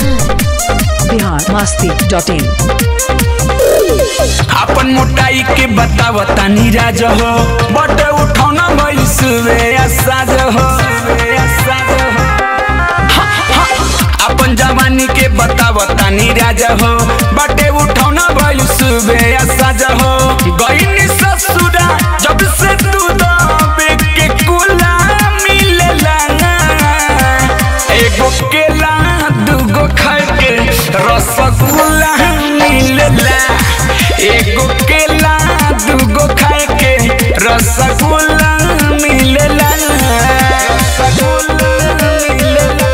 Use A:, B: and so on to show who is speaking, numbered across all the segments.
A: Bihar Masti dot in
B: अपन मोटाई के बताव तानी राज हो बटे उठौना भइल सुबे साज हो हा, हा, अपन जवानी के बताव तानी राज हो बटे उठौना भइल सुबे साज हो गईनी ससुरा जब से तू दबे के कुला मिलेला एगो केला दूगो खाए के रसगुल्ला मिलेला एगो केला दूगो खाए के रसगुल्ला मिलेला रसगुल्ला मिलेला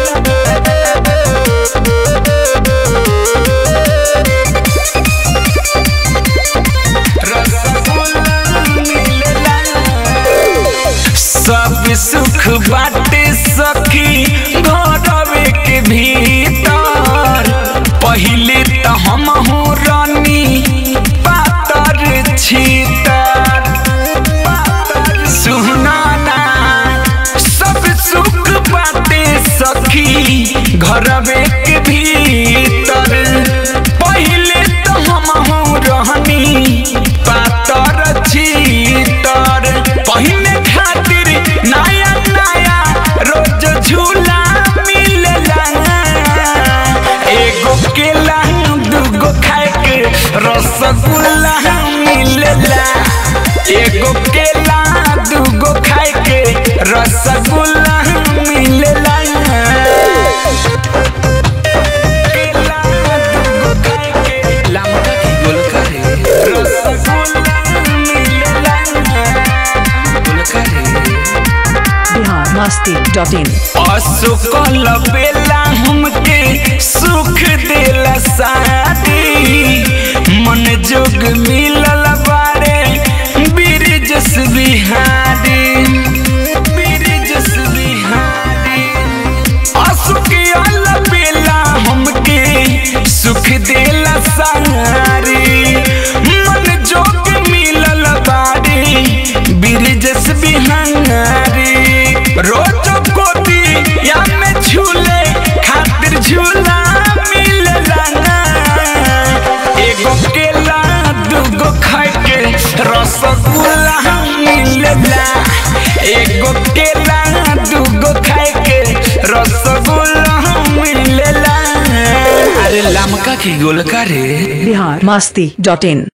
B: रसगुल्ला मिलेला सब सुख बाटे सखी घरवे के भीतर पहिले त हम हो रानी पातर छीतर सुनाना सब सुख बाटे सखी घरवे के भीतर पहिले त हम हो रहनी पातर छीतर पहिने खातिर नया नया रोज झूला मिलेला एगो केला दूगो खाए के रसगुल्ला मिलेला एगो केला दूगो खाए के रसगुल्ला मिलेला केला दूगो खाए के लमका की गोलका रे रसगुल्ला मिलेला गोलका रे
A: बिहार मस्ती डॉट इन
B: असुकल बेला हमके सुख देला शादी मन जोग मिलल बारे बिरजस बिहारी बिरजस बिहारी असुकल बेला हमके सुख देला सारी मन जोग मिलल बारी बिरजस बिहारी रोज गोदी या में झूले खातिर झूला मिलेला ना एगो केला दूगो खाए के रसगुल्ला मिलेला एगो केला दूगो खाए के रसगुल्ला मिलेला अरे लमका की गोलका रे
A: बिहार मस्ती डॉट इन